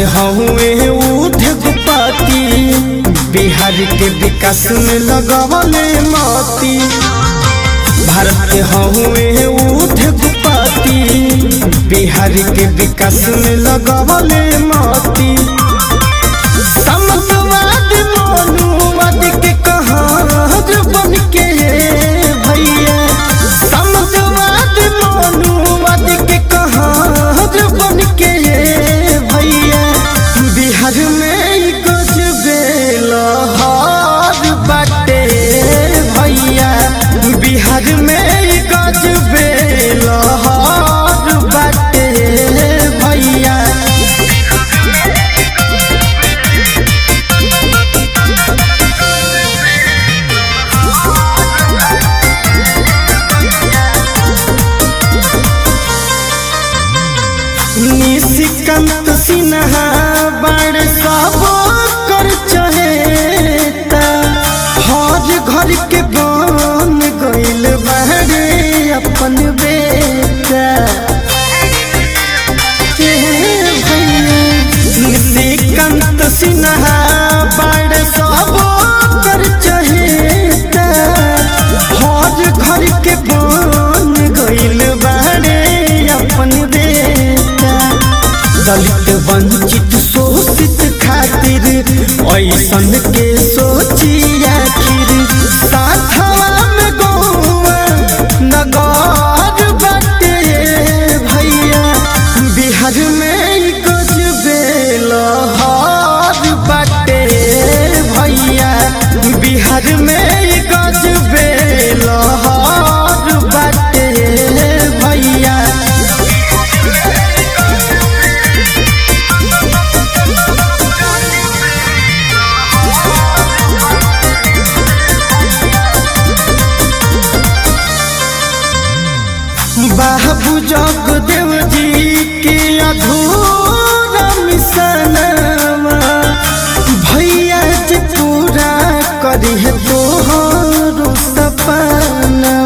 हहुए उद्योगपति बिहार के विकास में लगवले मोती भारत के हहुए उद्योगपति बिहार के विकास में लगवले मोती समतवाद मनुवाद के कहार बन के भैया समतवाद मनुवाद के कहार बन के भैया बिहार में गजबे लहर बाटे भैया बिहार में गजबे लहर बाटे भैया निशिकांत सिन्हा बड़ सब कर चहेता हर घर के बन गइल बाड़े अपन बेटा ए भैया, निशिकांत सिन्हा बड़ सब कर चहेता हर घर के बन गइल बाड़े अपन बेटा दलित वंचित शोषित खातिर ऐसन के सोची आखिर साथवा में गौआ नगर बाटे भैया बिहार में गजबे लहर बाटे भैया बिहार में गजबे लहर बाटे भैया बाबू जगदेव जी के अधूरा मिसनवा भैया जी पूरा करी है तोहरो सपनवा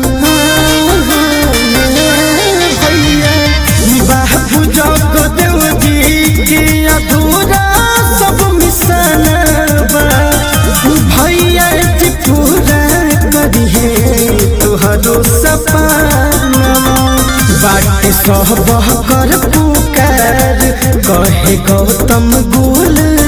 भैया बाबू जगदेव जी के अधूरा सब मिसनवा भैया जी पूरा करी है तोहरो सपनवा बाटे सब कर पुकार कहे गौतम गुल